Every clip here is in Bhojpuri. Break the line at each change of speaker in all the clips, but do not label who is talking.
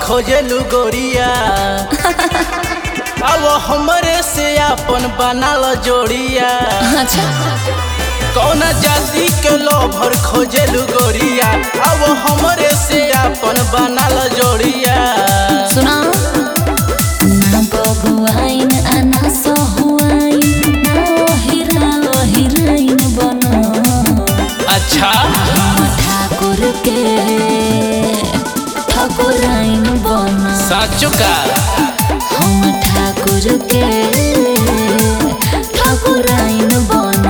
खोजलू गोरिया अब हमरे से अपन बनाल जोड़िया
अच्छा
कौन जाति के लोभर खोजलू गोरिया अब हमरे से अपन बनाल जोड़िया
सुना ना बबुआइन आ ना सहुआइन ना ओहिरा ओहिराइन बनो
अच्छा
ठाकुर के ठाकुराइन बनो
साचो का
हम ठाकुर के ठाकुराइन बनो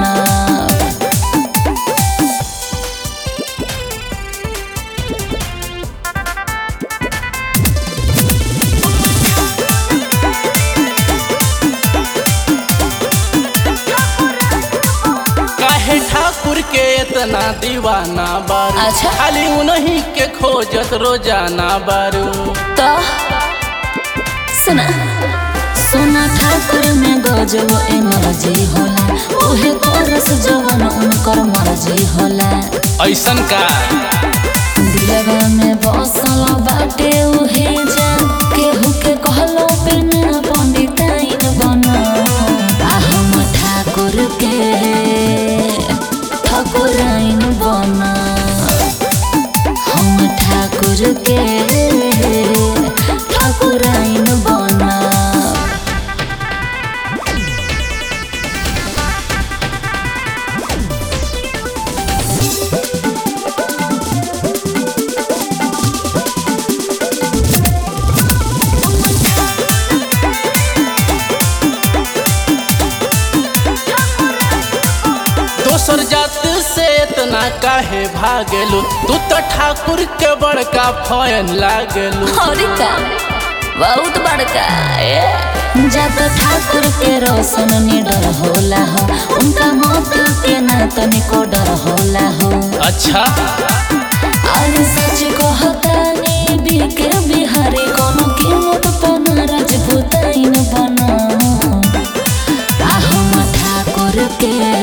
काहे ठाकुर के इतना दीवाना बारू
अच्छा।
खाली उन्हीं के खोजत रोजाना बारू
तो सुना सोना ठाकुर में गजब एनर्जी होला उहे करस जवन उनकर मर्जी होला
ऐसन का
दिलवा में बसल बाटे उहे जा केहू के कहलो पे ना पंडिताइन बनो आ हम ठाकुर के ठाकुराइन बनो हम ठाकुर के ठाकुराइन बनो
दोसर जात से इतना काहे भागेलू तू तो ठाकुर के बड़का फैन लागेलू
और का बहुत बड़का ए। जब ठाकुर के रोशन निडर होला हो उनका मौत के ना तनिको डर होला हो
अच्छा
और सच कहता ने बिके बिहारी कोनो कीमत पना राजपूताइन बनो आ हम ठाकुर के